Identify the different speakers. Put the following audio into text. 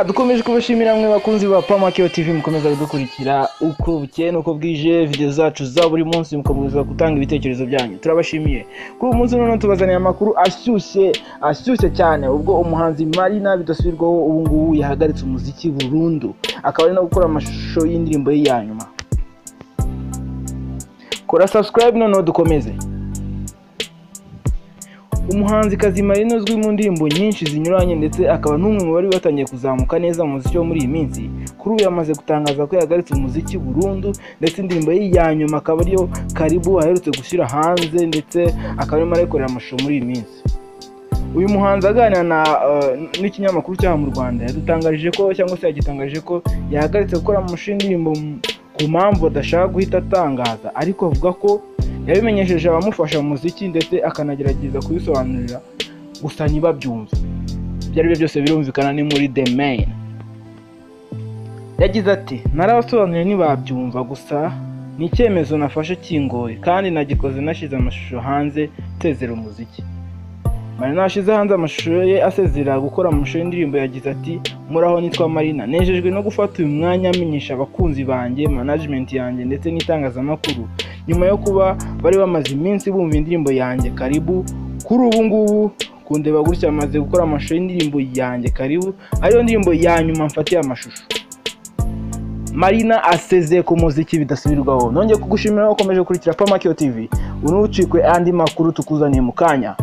Speaker 1: dukomeje kubashimira mwe bakunzi ba pamakeyo tv mukomeza kudukurikira uko bukeye n'uko bwije videwo zacu za buri munsi mukomeza gutanga ibitekerezo byanyu turabashimiye kuri uyu munsi noneho tubazaniye amakuru ashyushye ashyushye cyane ubwo umuhanzi marina bidasubirwaho ubu ngubu yahagaritse umuziki burundu akaba ari no gukora amashusho y'indirimbo ye ya nyuma kora subscribe noneho dukomeze umuhanzikazi marina uzwi mu ndirimbo nyinshi zinyuranye ndetse akaba n'umwe mu bari batangiye kuzamuka neza mu muziki wo muri iyi minsi kuri ubu yamaze gutangaza ko yahagaritse umuziki burundu ndetse indirimbo ye ya nyuma akaba ariyo karibu aherutse gushyira hanze ndetse akaba arimo arayikorera amashusho muri iyi minsi uyu muhanzi aganira na n'ikinyamakuru cyaha mu rwanda yadutangarije ko cyangwa se yagitangaje ko yahagaritse gukora amashusho y'indirimbo ku mpamvu adashaka guhita atangaza ariko avuga ko yabimenyesheje abamufasha mu muziki ndetse akanagerageza kubisobanurira gusa ntibabyumve ibyo ari byo byose birumvikana ni muri the main yagize ati narabasobanuriye ntibabyumva gusa ni icyemezo nafashe kingoye kandi nagikoze nashyize amashusho hanze nsezera umuziki marina yashyize hanze amashusho ye asezera gukora amashusho y'indirimbo yagize ati muraho nitwa marina nejejwe no gufata uyu mwanya amenyesha abakunzi banjye manajimenti yanjye ndetse n'itangazamakuru nyuma yo kuba bari bamaze iminsi bumva indirimbo yanjye karibu kuri ubu ngubu kundeba gutya amaze gukora amashusho y'indirimbo yanjye karibu ariyo ndirimbo ya nyuma mfatiye amashusho marina asezeye ku muziki bidasubirwaho nongeye kugushimira wakomeje gukurikira pamakiyo tv unucikwe andi makuru tukuzaniye mu kanya